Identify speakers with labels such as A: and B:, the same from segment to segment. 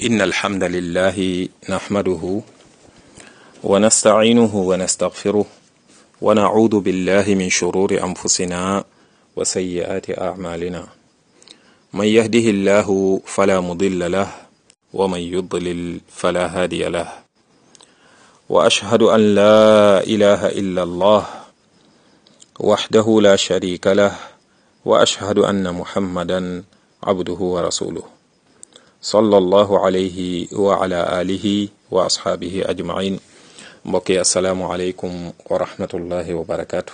A: إن الحمد لله نحمده ونستعينه ونستغفره ونعوذ بالله من شرور أنفسنا وسيئات أعمالنا من يهده الله فلا مضل له ومن يضلل فلا هادي له وأشهد أن لا إله إلا الله وحده لا شريك له وأشهد أن محمدا عبده ورسوله صلى الله عليه وعلى آله وأصحابه أجمعين mbokki asalaamualeykum wa rahmatullahi wa barakaatu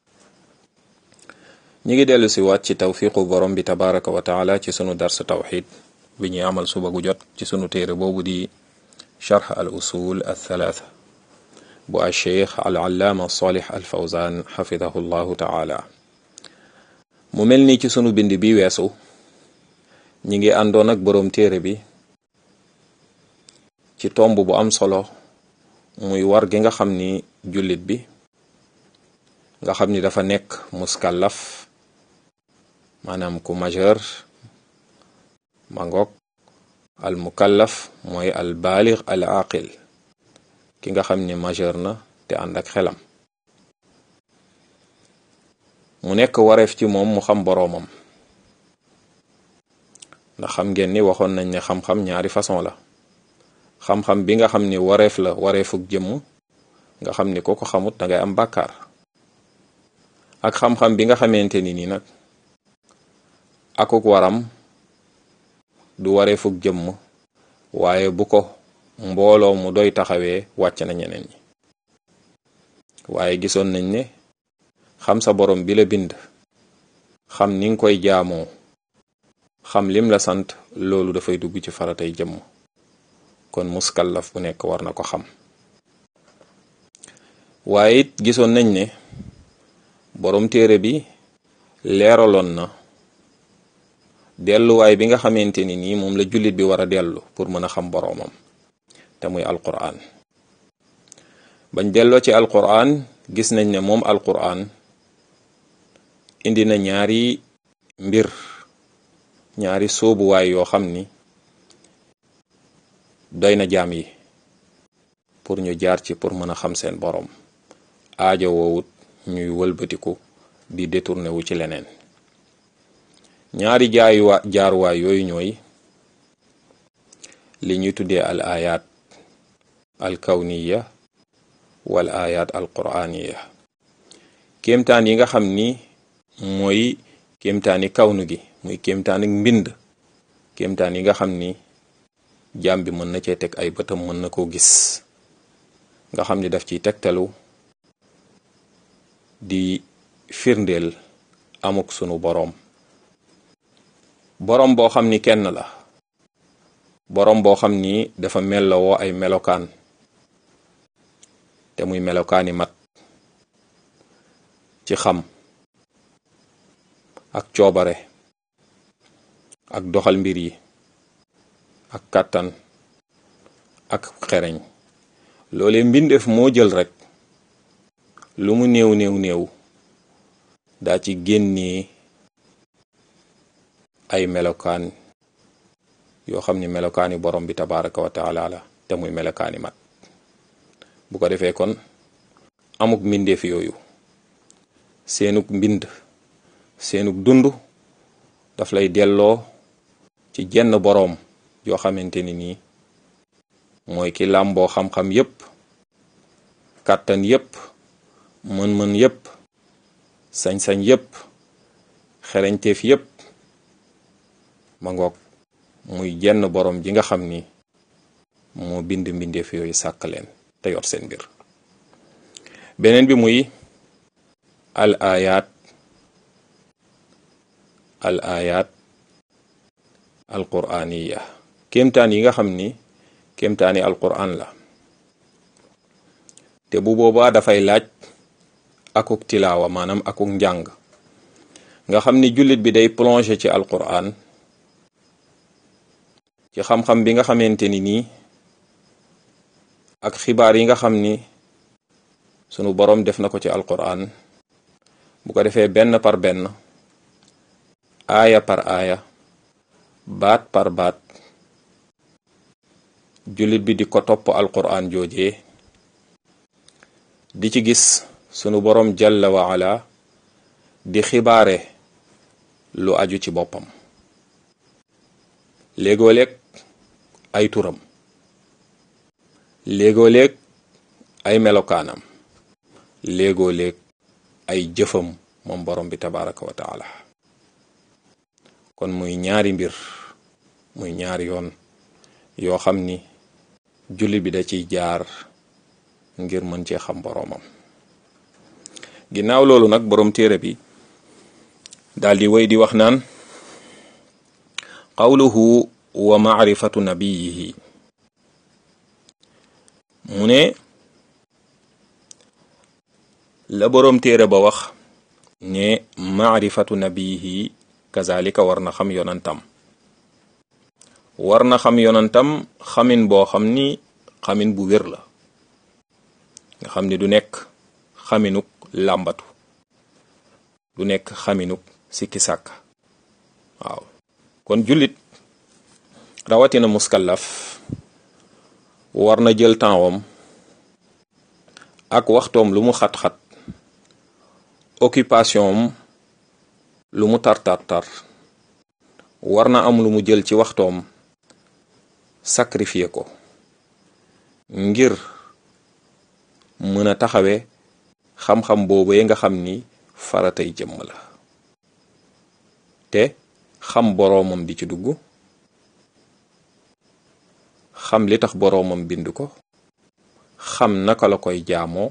A: ñi ngi dellu si waat ci tawfiqu borom bi tabaraka wa taala ci sunu dars tawxid bi ñuy amal suba gu jot ci sunu téere boobu di charx al usul al thalaatha bu al cheikh al allaama salih al fawzan xafidahu llahu taala mu mel ni ci sunu bind bi weesu ñi ngi àndoon ak boroom téere bi ci tomb bu am solo muy war gi nga xam ni jullit bi nga xam ni dafa nekk muskallaf maanaam ku majeur mangoog al mukallaf mooy al baalig al aqil ki nga xam ni majeur na te ànd ak xelam mu nekk wareef ci moom mu xam boroomam ndax xam ngeen ni waxoon nañ ne xam-xam ñaari façon la xam-xam bi nga xam ni wareef la wareefuk jëmm nga xam ni ko ko xamut da ngay am bàkkaar ak xam-xam bi nga xamante ni nii nag akuk waram du wareefuk jëmm waaye bu ko mbooloo mu doy taxawee wàcc na ñeneen ñi waaye gisoon nañ ne xam sa borom bi la bind xam ni nga koy jaamoo xam lim la sant loolu dafay dugg ci faratay jëmm kon muskallaf bu nekk war na ko xam waaye it gisoon nañ ne boroom téere bi leeraloon na delluwaay bi nga xamante ni nii moom la jullit bi war a dellu pour mën a xam boroomam te muy alquran bañ delloo ci alquran gis nañ ne moom alquran indi na ñaari mbir ñaari sóobuwaay yoo xam ni doy na jaam yi pour ñu jaar ci pour mën a xam seen boroom aajo woowut ñuy wëlbatiku di détourné wu ci leneen ñaari jaayuwa jaaruwaay yooyu ñooy li ñuy tuddee al ayat al kawniya wal ayat al quraniya kéemtaan yi nga xam ni mooy kéemtaani kawnu gi muy kéemtaan ak mbind kéemtaan yi nga xam ni jaam bi mën na cee teg ay bëtam mën na koo gis nga xam ni daf ciy tegtalu di firndeel amuk sunu boroom boroom boo xam ni kenn la boroom boo xam ni dafa mellowoo ay melokaan te muy melokaani mat ci xam ak coobare ak doxal mbir yi ak kàttan ak xereñ loole mbindeef moo jël rek lu mu néew néew néew daa ci génnee ay melokaan yoo xam ni melokaani borom bi tabaraka wa taala la te muy melokaani mat bu ko defee kon amuk mbindeef yooyu seenuk mbind seenuk dund daf lay delloo ci jenn boroom yoo xamante ni nii mooy ki làmboo xam-xam yépp kàttan yépp mën-mën yépp sañ-sañ yépp xereñteef yépp ma ngoog muy jenn boroom ji nga xam ni moo bind mbindeef yooyu sàkk leen te yor seen mbir beneen bi muy al ayat al ayat al quraniya kéemtaan yi nga xam ni kéemtaani alquran la te bu boobaa dafay laaj akuk tilaawa maanaam akuk njàng nga xam ni jullit bi day plongé ci alquran ci xam-xam bi nga xamante ni nii ak xibaar yi nga xam ni sunu boroom def na ko ci alquran bu ko defee benn par benn aaya par aaya baat par baat jullit bi di ko topp alquran joojee di ci gis sunu borom jalla wa ala di xibaare lu aju ci boppam léegoo-léeg ay turam léegoo-léeg ay melokaanam léegoo-léeg ay jëfam moom borom bi tabaraka wa taala kon muy ñaari mbir muy ñaari yoon yoo xam ni jullit bi da ciy jaar ngir mën cee xam boroomam ginnaaw loolu nag boroom téere bi daal di wéy di wax naan qawluhu wa maarifatu nabiyihi mu ne la boroom téere ba wax ne maarifatu nabiyihi kazalika war na xam yonantam war na xam yonantam xamin boo xam ni xamin bu wér la nga xam ni du nekk xaminuk làmbatu du nekk xaminuk sikki sàkk waaw kon jullit rawatina muskallaf war na jël tempsam ak waxtoom lu mu xat-xat occupation am lu mu tar-tar-tar war na am lu mu jël ci waxtoom sacrifier ko ngir mën a taxawe xam-xam boobu nga xam ni faratay jëmm la te xam boroomam di ci dugg xam li tax boroomam bind ko xam naka la koy jaamoo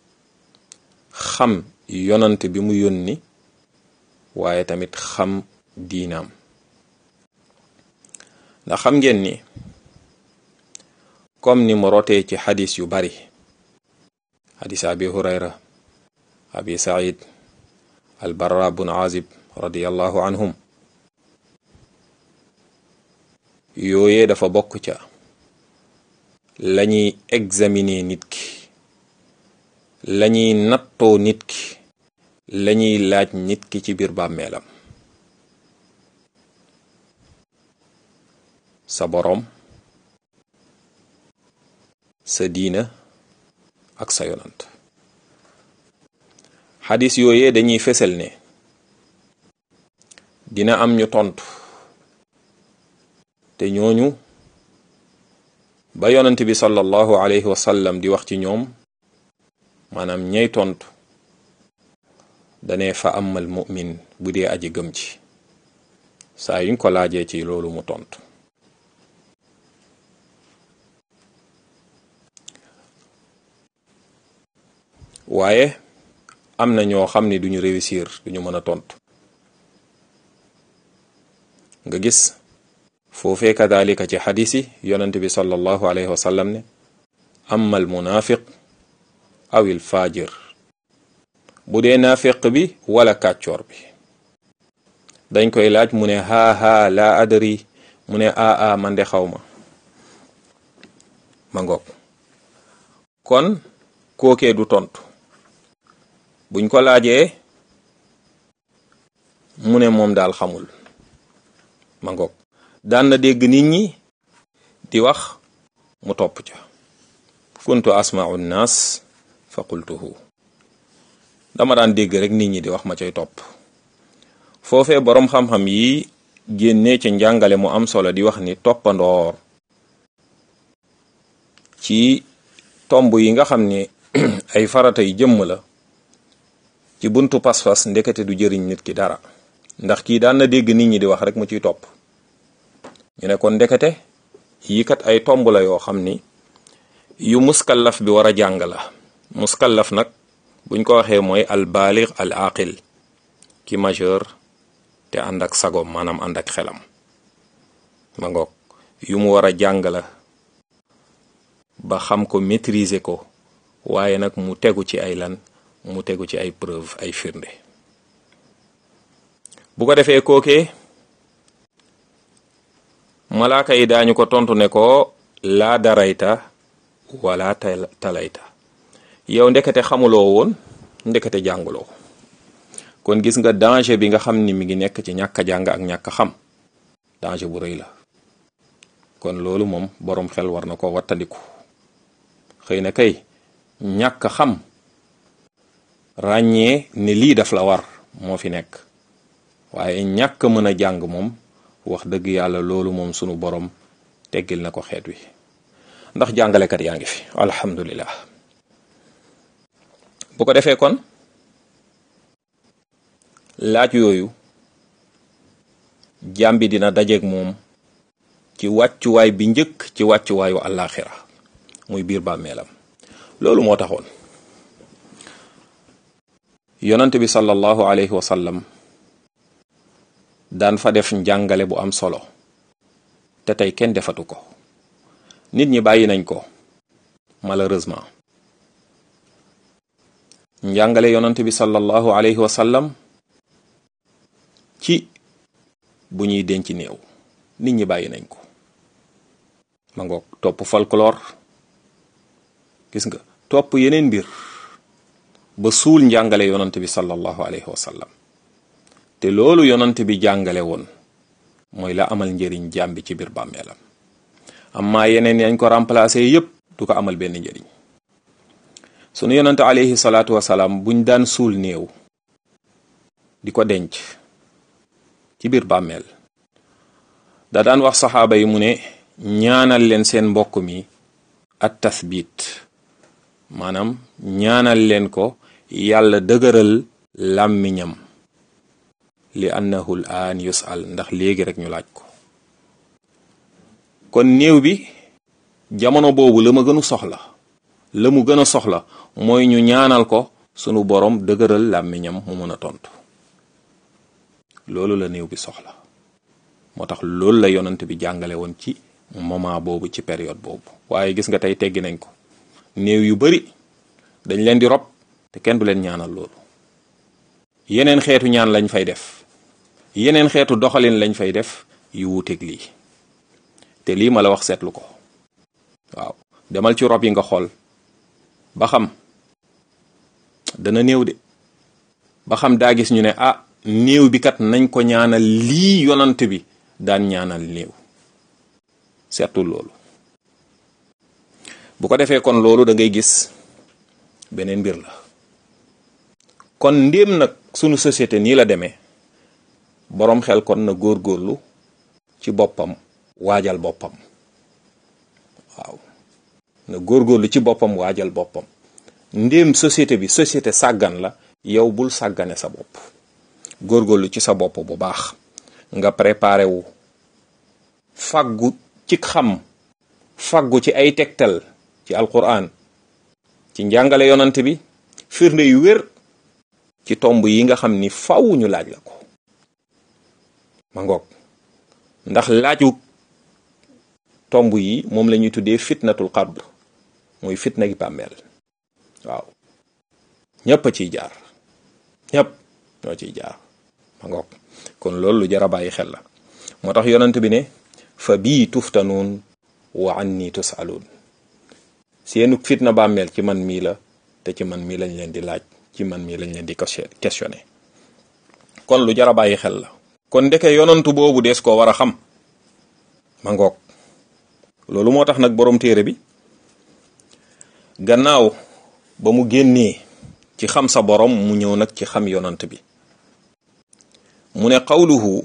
A: xam yonant bi mu yónni waaye tamit xam diinaam ndax xam ngeen ni comme ni mu rotee ci xadis yu bari xadis abi hurayra abi said al barra bun azib radiallahu anhum yooyee dafa bokk ca lañuy examiner nit ki lañuy nattoo nit ki lañuy laaj nit ki ci biir bàmmeelam sa boroom sa diina ak sa yonant xadis yooyee dañuy fesal ne dina am ñu tontu te ñooñu ba yonant bi sallallahu alayhi wa sallam di wax ci ñoom maanaam ñey tontu dane fa amal mu'min bu dee aji gëm ci saa yuñ ko laajee ci loolu mu tontu waaye am na ñoo xam ni duñu réussir duñu mën a tontu nga gis foofee kadalika ci xadis yi yonent bi sallallahu alayhi wa sallam ne amma al munafiq aw il fajir bu dee naafiq bi wala kàccoor bi dañ koy laaj mu ne haa haa laa adri mu ne aa a man de xaw ma ma ngoog kon kookee du tontu buñ ko laajee mu ne moom daal xamul ma ngoog daan na dégg nit ñi di wax mu topp ca kuntu asma'u nnaas fa qultuhu dama daan dégg rek nit ñi di wax ma cay topp foofee boroom xam-xam yi génnee ci njàngale mu am solo di wax ni toppandoor ci tomb yi nga xam ni ay farata yi jëmm la ci buntu pas-pas ndekete du jëriñ nit ki dara ndax kii daan na dégg nit ñi di wax rek mu ciy topp ñu ne kon ndekete yi kat ay tomb la yoo xam ni yu muskallaf bi war a jàng la muskallaf nag buñ ko waxee mooy al baalig al aqil ki majeur te ànd ak sagoom maanaam ànd ak xelam ma ngoog yu mu war a jàng la ba xam ko maîtriser ko waaye nag mu tegu ci ay lan mu tegu ci ay preuve ay firnde bu ko defee kookee malaaka yi daañu ko tontu ne ko laa darayta wala talayta yow ndekete xamuloo woon ndekete jànguloo kon gis nga danger bi nga xam ni mi ngi nekk ci ñàkk a jàng ak ñàkk a xam danger bu rëy la kon loolu moom boroom xel war na ko wattandiku xëy na kay ñàkk xam ràññee ne lii daf la war moo fi nekk waaye ñàkk mën a jàng moom wax dëgg yàlla loolu moom sunu borom teggil na ko xeet wi ndax jàngalekat yaa ngi fi alhamdulillah bu ko defee kon laaj yooyu jaam bi dina dajeeg moom ci wàccuwaay bi njëkk ci wàccuwaayu àllaaxira muy biir bàmmeelam loolu moo taxoon yonent bi sallallahu alayhi wa sallam daan fa def njàngale bu am solo te tey kenn defatu ko nit ñi bàyyi nañ ko malheureusement njàngale yonent bi sallallahu alayhi wa sallam ci bu ñuy denc néew nit ñi bàyyi nañ ko ma ngoog topp folklore gis nga topp yeneen mbir ba suul njàngale yonant bi sallallahu alayhi wa sallam te loolu yonant bi jàngale woon mooy la amal njëriñ jaam bi ci biir bàmmeelam amma yeneen yañ ko remplacer yépp du ko amal benn njëriñ sunu yonante alayhi salaatu wasalaam buñ daan suul néew di ko denc ci biir bàmmeel da daan wax saxaaba yi mu ne ñaanal leen seen mbokk mi at tasbit maanaam ñaanal leen ko yàlla dëgëral làmmiñam li annahu l aan yusal ndax léegi rek ñu laaj ko kon néew bi jamono boobu la ma gënu soxla la mu gën a soxla mooy ñu ñaanal ko sunu borom dëgëral làmmiñam mu mën a tontu loolu la néew bi soxla moo tax loolu la yonant bi jàngale woon ci moment boobu ci période boobu waaye gis nga tey teggi nañ ko néew yu bari dañ leen di rob te kenn du leen ñaanal loolu yeneen xeetu ñaan lañ fay def yeneen xeetu doxalin lañ fay def yu wuuteeg lii te lii ma la wax seetlu ko waaw demal ci rob yi nga xool ba xam dana néew de ba xam daa gis ñu ne ah néew bi kat nañ ko ñaanal lii yonant bi daan ñaanal néew seetul loolu bu ko defee kon loolu da ngay gis beneen mbir la kon ndéem nag sunu société nii la demee boroom xel kon na góorgóorlu ci boppam waajal boppam waaw na góorgóorlu ci boppam waajal boppam ndéem société bi société sàggan la yow bul sàggane sa bopp góorgóorlu ci sa bopp bu baax nga préparé wu faggu ci xam faggu ci ay tegtal ci alquran ci njàngale yonant bi firnde yu wér ci tomb yi nga xam ni faw ñu laaj la ko ma ngoog ndax laaju tomb yi moom la ñuy tuddee fitnatul qabr muy fitna gi bàmmeel waaw ñépp a ciy jaar ñépp ñoo ciy jaar ma ngoog kon loolu lu jar a bàyyi xel la moo tax yonant bi ne fa bii tuftanuun wa anni tusaluun seenu fitna bàmmeel ci man mii la te ci man mii lañ leen di laaj ci man mii lañ leen di questionné kon lu jar a bàyyi xel la kon ndeke yonantu boobu dees koo war a xam ma ngoog loolu moo tax nag boroom téere bi gannaaw ba mu génnee ci xam sa borom mu ñëw nag ci xam yonant bi mu ne qawluhu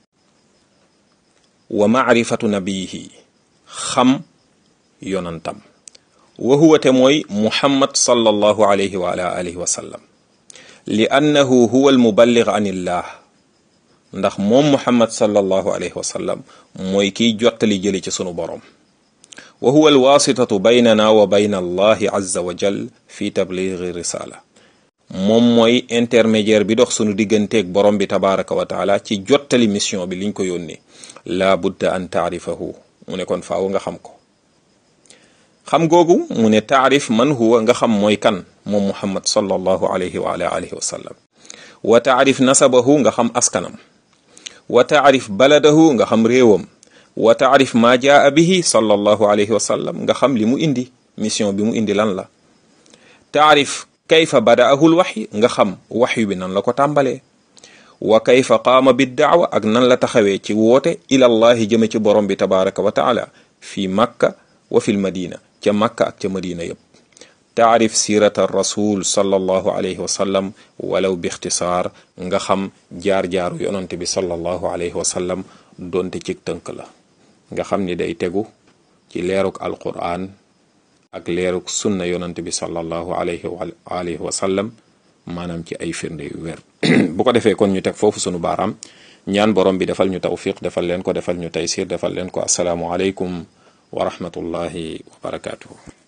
A: wa maarifatu nabiyihi xam yonantam wa huwa te mooy muhammad sallallahu alayhi wa ala alihi wa sallam li annahu huwa almuballig an illah ndax moom muhammad sallallahu alayhi wa sallam mooy kiy jottali jëli ci sunu borom wa huwa alwasitatu baynana wa bayna allahi azza wa jal fi tabligi risala moom mooy intermédiaire bi dox sunu digganteeg borom bi tabaraka wa taala ci jottali mission bi liñ ko yónnee la budda an taarifahu mu ne kon faaw nga xam ko xam googu mu ne taarif man huwa nga xam mooy kan moom muhammad sallallahu alayhi wa ala alihi wa sallam wa taarif nasabahu nga xam askanam wa taarif baladahu nga xam réewam wa taarif ma jaa bihi sallallahu alayhi wa sallam nga xam li mu indi mission bi mu indi lan la taarif kayfa badaahu l waxyi nga xam waxyu bi nan la ko tàmbalee wa kayfa qaama bi daawa ak nan la taxawee ci woote ilallahi jëme ci borom bi tabaraka wa taala fi makka wa fi lmadina ca makka ak ca madina yépp taarif sirata rasul sallallahu alayhi wa sallam walaw bi ixtisaar nga xam jaar-jaaru yonante bi sallallahu alayhi wa sallam donte ci tënk la nga xam ni day tegu ci leeruk alquran ak leeruk sunna yonante bi sallallahu alayhi wa alihi wa sallam maanaam ci ay firnde yu wér bu ko defee kon ñu teg foofu sunu baaraam ñaan borom bi defal ñu tawfiq defal leen ko defal ñu taysir defal leen ko asalaamu aleykum wa rahmatullahi wa barakatuhu